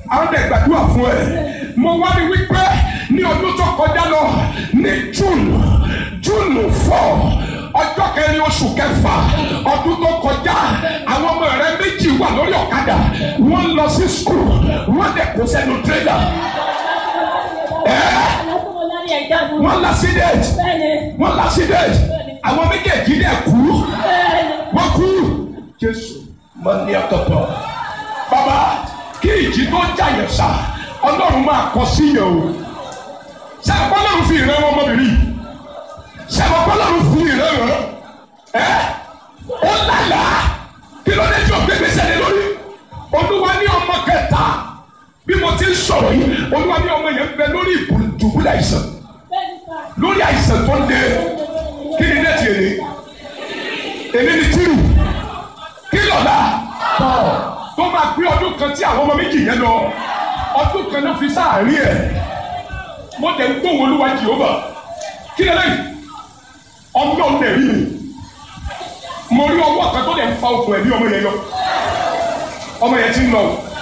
àwọn dẹ̀ gbàdúrà fún ẹ mo wá ní wípé ní ọdún tó kọjá lọ ní june june four ọjọ́ kẹrin oṣù kẹfà ọdún tó kọjá àwọn ọmọ rẹ méjì wà lórí ọ̀kadà wọ́n lọ sí skul wọ́n dẹ̀ kó sẹ́nu tírélà wọ́n lásìdẹ̀tì wọ́n lásìdẹ̀tì àwọn méjèèjì dẹ̀ kú wọ́n kú jésù máa ní ọ̀tọ̀tọ̀ bàbá kí ìjì tó jàyẹ̀ sá ọlọ́run máa kọ sí yẹn o ṣé ọlọ́run fi ìrẹ́ wọn ọmọbìnrin ṣé ọlọ́run fi ìrẹ́ wọn ẹ ó lálàá kí ló dé tí o gbé gbèsè lé lórí olúwa ní ọmọ kẹta bí mo ti ń sọ̀rọ̀ yìí olúwa ní ọmọ yẹn bẹ lórí ìdùbúlẹ̀ àìsàn lórí àìsàn tó ń de kí ni nẹ́ẹ̀tì èlé èlé ni tírù kí lọ́la tó máa gbé ọdún kan tí àwọn ọmọ méjì yẹn lọ ọdún kan náà fi sáàárín ẹ̀ mo tẹ̀ ń gbóhùn olúwa jehova kí lẹ́lẹ́yìn ọmọ ọ̀nà ẹ̀rí mi mo rí ọwọ́ kan tó lè fa okùn ẹ̀mí ọmọ yẹn yọ ọmọ yẹn ti ń lọ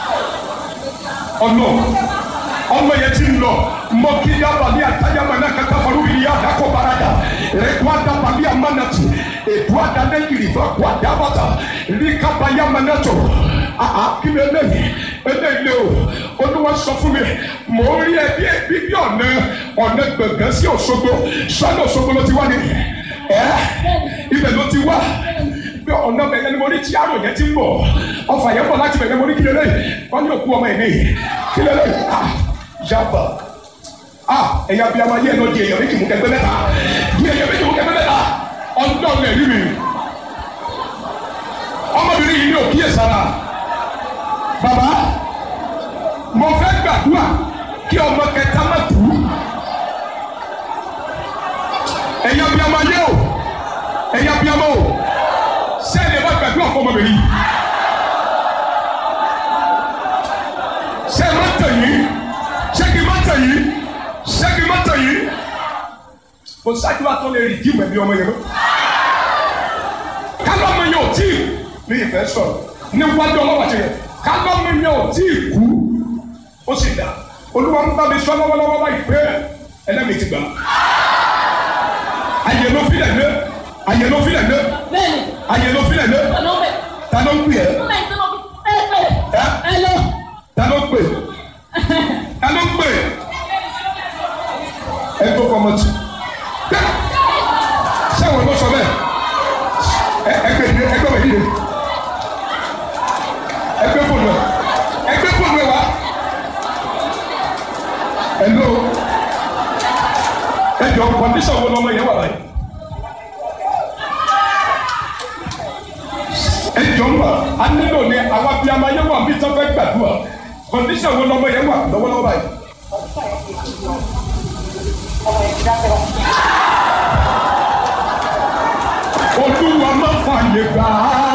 ọ̀nà ọmọ yẹn ti ń lọ mọ kí yaba ní àtàyàmọ náà kẹta fọlú yìí yá dákọ barada rẹkọ adaba ní amánàtì ètò àdáná yìí fẹ kó àdábàtà ní kaba yàmọ náà tó àhà kí ni eléyìí eléyìí o olúwa sọ fún mi mò ń rí ẹbí ẹbí bí ọ̀nà ọ̀nà gbẹ̀ngàn sí Òṣogbo sọ́nà Òṣogbo ló ti wá ní ẹ ibẹ̀ ló ti wá bí ọ̀nà bẹ̀yẹ ni mo ní tí àrò yẹn ti ń bọ̀ ọfà yẹn bọ̀ láti bẹ̀yẹ mo ní kí lélẹ́yìn wọ́n ní òkú ọmọ yẹn ní kí lélẹ́yìn ah yaba ah ẹ̀yà bí a máa yẹ ẹ̀ lọ di èèyàn méjì mú kẹgbẹ́ mẹ́ta di èèyàn méjì mú kẹgbẹ́ mẹ́ta ọjọ́ lẹ̀ rí mi ọmọbìnrin yìí ní òkíyè sára bàbá mo fẹ́ gbàdúrà kí ọmọ kẹta má kú ẹ̀yà bí a máa yẹ o ẹ̀yà bí a máa o sẹ́ni ẹ bá gbàdúrà fún ọmọbìnrin yìí sẹ́ni má tẹ̀ yìí sẹ́kì má tẹ̀ yìí sẹ́kì má tẹ̀ yìí kò sáájú àtọ́ lè rí jíìmù ẹ̀mí ọmọ yẹn lọ. kálọ̀ mi yóò tí ì ní ìfẹ́ sọ̀rọ̀ ní wájú ọlọ́wà ṣe yẹ kálọ̀ mi yóò tí ì kú ó sì dá olúwa ń bá mi sọ lọ́wọ́lọ́wọ́ báyìí pé ẹlẹ́mìí ti gbà. ayé ló fi lẹ̀ lé ayé ló fi lẹ̀ lé ayé ló fi lẹ̀ lé ta ló ń pè ẹ́ ẹ́ ta ló ń pè ta ló ń pè ẹ tó fọmọ tì sẹ́wọ̀n ló sọ bẹ́ẹ̀ ẹ ẹgbẹ́ ìdílé ẹgbẹ́ wẹ̀ yíyẹ ẹgbẹ́ fóònù ẹ ẹgbẹ́ fóònù ẹ wá ẹlò ẹjọ kọndíṣàn wo lọmọ yẹn wà báyìí ẹjọ ń wà á nílò ní àwọn abiyamọ yẹn wà bí tán fẹ́ gbàdúrà kọndíṣàn wo lọmọ yẹn wà lọ́wọ́lọ́wọ́ báyìí. olúwa má fààyè gbà á.